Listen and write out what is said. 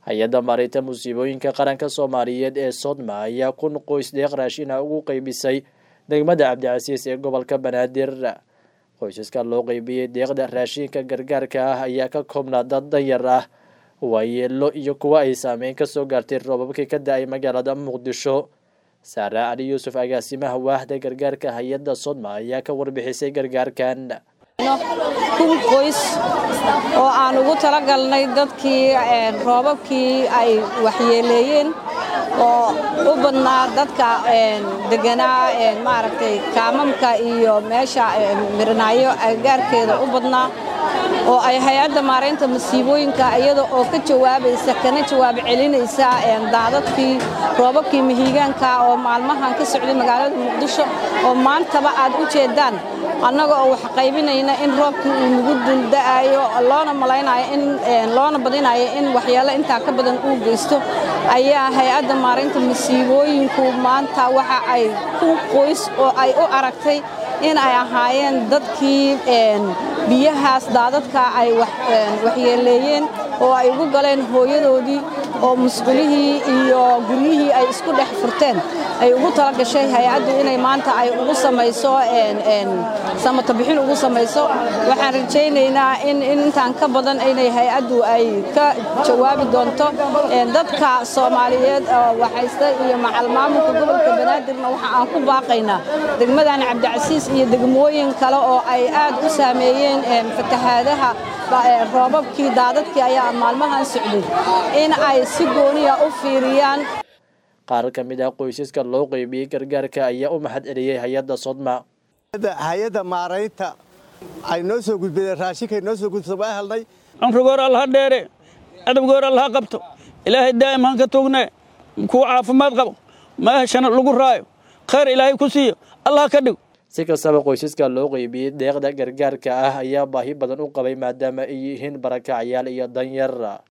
hay-adda maareynta musiibooyinka qaranka soomaaliyeed ee sodma ayaa kun qoys deeq raashina ugu qeybisay degmada cabdicasiis ee gobolka banaadir qoysaska loo qeybiyey deeqda raashinka gargaarka ah ayaa ka koobnaa dad danyar ah waayeelo iyo kuwa ay saameyn kasoo gaartay roobabkii ka da-ay magaalada muqdisho saare cali yuusuf agaasimaha waahda gargaarka hay-adda sodma ayaa ka warbixisay gargaarkan kun qoys oo aan ugu talagalnay dadkii roobabkii ay waxyeeleeyeen oo u badnaa dadka deganaa maaragtay kaamamka iyo meesha miranaayo agagaarkeeda u badnaa oo ay hay-adda maaraynta masiibooyinka iyada oo ka jawaabaysa kana jawaab celinaysa daadadkii roobabkii mahiigaanka oo maalmahan ka socday magaalada muqdisho oo maantaba aad u jeedaan annaga oo wax qaybinayna in roobkii uu nagu dulda'ayo loona malaynayo in loona badinayo in waxyaalo intaa ka badan uu geysto ayaa hay-adda maaraynta masiibooyinku maanta waxa ay ku qoys oo ay u aragtay in ay ahaayeen dadkii biyahaas daadadka ay waxyeeleeyeen oo ay ugu galeen hooyadoodii oo musqulihii iyo guryihii ay isku dhex furteen ay ugu tala gashay hay-addu inay maanta ay ugu samayso samato bixin ugu samayso waxaan rajaynaynaa in intaan ka badan inay hay-addu ay ka jawaabi doonto dadka soomaaliyeed oo waxaysta iyo macalmaamulka gobolka banaadirna waxa aan ku baaqaynaa degmadan cabdicasiis iyo degmooyin kale oo ay aad u saameeyeen fatahaadaha roobabkii daadadkii ayaa maalmahan socday in ay si gooniya u fiiriyaan qaar ka mid ah qoysaska loo qeybiyey gargaarka ayaa u mahad celiyey hay-adda sodma hay-adda maaraynta ay noo soo gudbadeen raashinkaay noo soo gudbisa waa helnay cumrigoor allaha dheere adabgoor allaha qabto ilaahay daa'im han ka tuugne kuwa caafimaad qabo meeshana lagu raayo khayr ilaahay ku siiyo allah ka dhigo si kastaba qoysaska loo qeybiyey deeqda gargaarka ah ayaa baahi badan u qabay maadaama ay yihiin barakacyaal iyo danyar